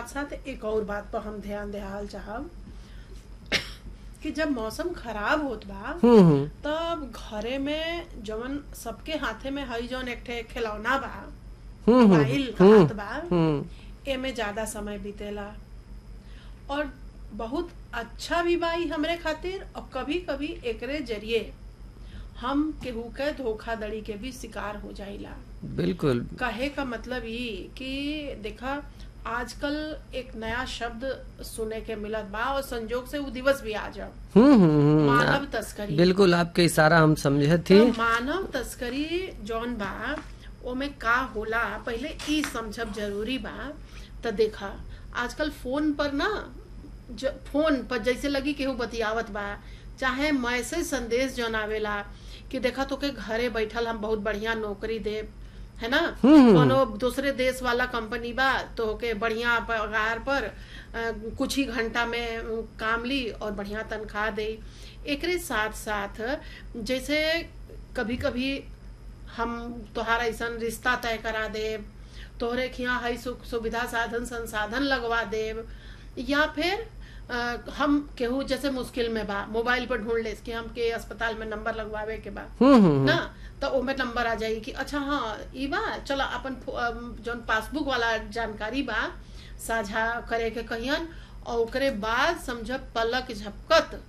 साथ एक और बात पर हम ध्यान देहाल चाहब कि जब मौसम खराब होत बा हम्म हम्म तब घरे में जवन सबके हाथे में हई जौन एक ठे खिलौना बा हम्म, हम्म, मोबाइल हम्म, हाथ बा हम्म एमे ज्यादा समय बीतेला और बहुत अच्छा भी बा ई हमरे खातिर और कभी कभी एकरे जरिए हम केहू के धोखाधड़ी के भी शिकार हो जाइला बिल्कुल कहे का मतलब ई कि देखा आजकल एक नया शब्द सुने के मिलत बा और संजोग से वो दिवस भी आ जाओ हम्म हम्म, हम्म मानव तस्करी बिल्कुल आपके इशारा हम समझे थी तो मानव तस्करी जौन बा ओमे का होला पहले ई समझब जरूरी बा त देखा आजकल फोन पर ना ज, फोन पर जैसे लगी केहू बतियावत बा चाहे मैसेज संदेश जौन आवेला कि देखा तो के घरे बैठल हम बहुत बढ़िया नौकरी दे है ना कोनो दूसरे देश वाला कंपनी बा तो के बढ़िया पगार पर अ, कुछ ही घंटा में अ, काम ली और बढ़िया तनख्वाह दे एकरे साथ साथ जैसे कभी कभी हम तोहार ऐसन रिश्ता तय करा देब तोहरे खिया हई सुख सुविधा साधन संसाधन लगवा देब या फिर अ, हम केहू जैसे मुश्किल में बा मोबाइल पर ढूंढ ले कि हम के अस्पताल में नंबर लगवावे के बा हम्म हम्म ना तो ओमे नंबर आ जाई कि अच्छा हाँ ई बा चलो अपन फो- अम, जौन पासबुक वाला जानकारी बा साझा करे के कहियन और ओकरे बाद समझ पलक झपकत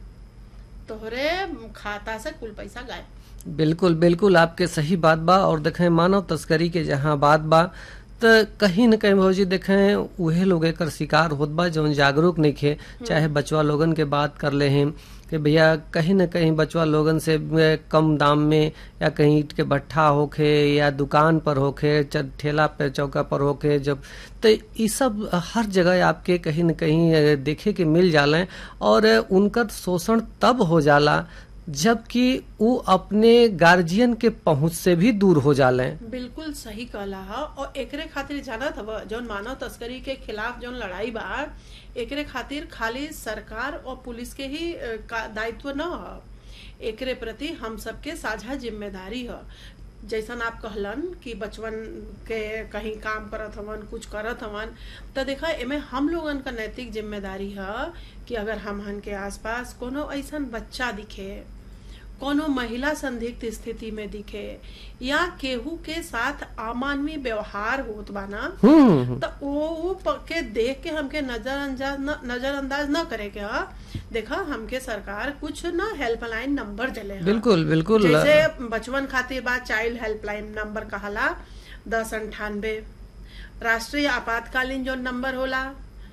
तोहरे खाता से कुल पैसा गायब बिल्कुल बिल्कुल आपके सही बात बा और देखें मानव तस्करी के जहाँ बात बा त कहीं न कहीं भौजी देखें उहे लोग एकर शिकार होत बा जौन जागरूक नहीं खे चाहे बचवा लोगन के बात कर ले हैं कि भैया कहीं न कहीं बचवा लोगन से ए, कम दाम में या कहीं ईंट के भट्ठा होखे या दुकान पर होखे च- ठेला पे चौका पर होखे जब तो ये सब हर जगह आपके कहीं न कहीं ए, देखे के मिल जाला और ए, उनकर शोषण तब हो जाला जबकि वो अपने गार्जियन के पहुंच से भी दूर हो जाले बिल्कुल सही कहला हा और एकरे खातिर जानत हव जौन मानव तस्करी के खिलाफ जौन लड़ाई बा एकरे खातिर खाली सरकार और पुलिस के ही अ, का दायित्व न ह एकरे प्रति हम सबके साझा जिम्मेदारी ह जैसन आप कहलन कि बचपन के कहीं काम करत हवन कुछ करत हवन तो देखा एमे हम लोगन का नैतिक जिम्मेदारी है कि अगर हमहन के आसपास कोनो ऐसन बच्चा दिखे कोनो महिला संदिग्ध स्थिति में दिखे या केहू के साथ अमानवीय व्यवहार होत बा ना हम्म तो वो वो प- के देख के हमके नजरअंदाज न नजरअंदाज न करे के हा देखा हमके सरकार कुछ ना हेल्पलाइन नंबर दिले हा बिल्कुल बिल्कुल जैसे बचवन खातिर बा चाइल्ड हेल्पलाइन नंबर कहाला दस अंठानबे राष्ट्रीय आपातकालीन जो नंबर होला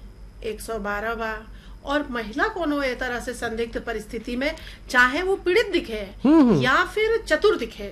एक सौ बारह बा और महिला कोनो ए तरह से संदिग्ध परिस्थिति में चाहे वो पीड़ित दिखे या फिर चतुर दिखे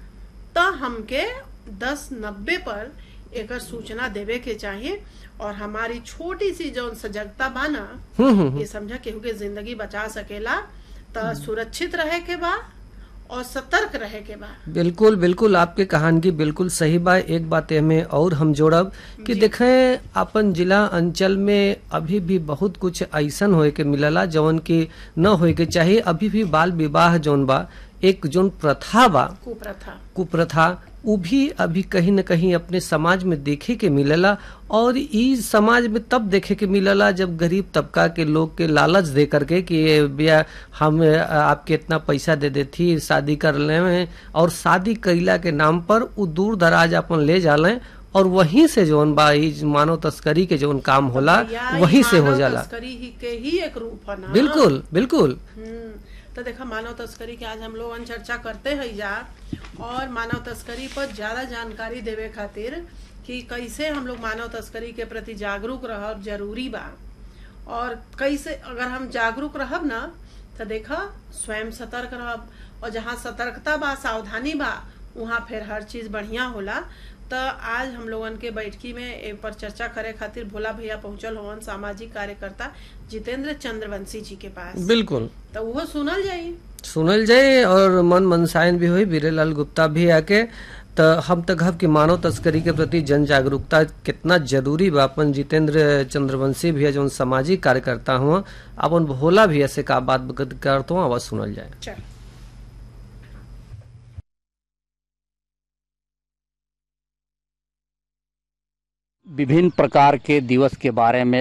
तो हमके दस नब्बे पर एकर सूचना देवे के चाहिए और हमारी छोटी सी जो सजगता बा ना हम्म हम्म ये समझा केहू के जिंदगी बचा सकेला तो सुरक्षित रहे के बा और सतर्क रहे के बा बिल्कुल बिल्कुल आपके कहानी की बिल्कुल सही बा एक बात हमें और हम जोड़ब कि देखें अपन जिला अंचल में अभी भी बहुत कुछ ऐसन होए के मिलला जवन की न होए के चाहिए अभी भी बाल विवाह जौन बा एक जोन प्रथा बा कुप्रथा कुप्रथा उ भी अभी कहीं न कहीं अपने समाज में देखे के मिलला और ई समाज में तब देखे के मिलला जब गरीब तबका के लोग के लालच दे करके कि ये भैया हम अ, आपके इतना पैसा दे देती शादी कर ले में और शादी कैला के नाम पर उ दूर दराज अपन ले जाले और वहीं से जौन बा ई मानव तस्करी के जौन काम होला या ई वहीं से हो मानव जाला तस्करी ही के ही एक रूप है ना बिल्कुल बिल्कुल हम्म, तो देखा मानव तस्करी के आज हम लोग चर्चा करते हैं जा और मानव तस्करी पर ज्यादा जानकारी देवे खातिर कि कैसे हम लोग मानव तस्करी के प्रति जागरूक रहब जरूरी बा और कैसे अगर हम जागरूक रहब ना तो देखा स्वयं सतर्क रहब और जहाँ सतर्कता बा सावधानी बा वहाँ फिर हर चीज बढ़िया होला तो आज हम लोगन के बैठकी में ए पर चर्चा करे खातिर भोला भैया पहुंचल होवन सामाजिक कार्यकर्ता जितेंद्र चंद्रवंशी जी के पास बिल्कुल तो वो सुनल जाई सुनल जाए और मन मनसायन भी हुई बीरेलाल गुप्ता भी आके तो हम तक हब कि मानव तस्करी के प्रति जन जागरूकता कितना जरूरी बा अपन जितेंद्र चंद्रवंशी भैया जो सामाजिक कार्यकर्ता हुआ अपन भोला भैया से का बात करता हूँ आवाज सुनल जाए चल विभिन्न प्रकार के दिवस के बारे में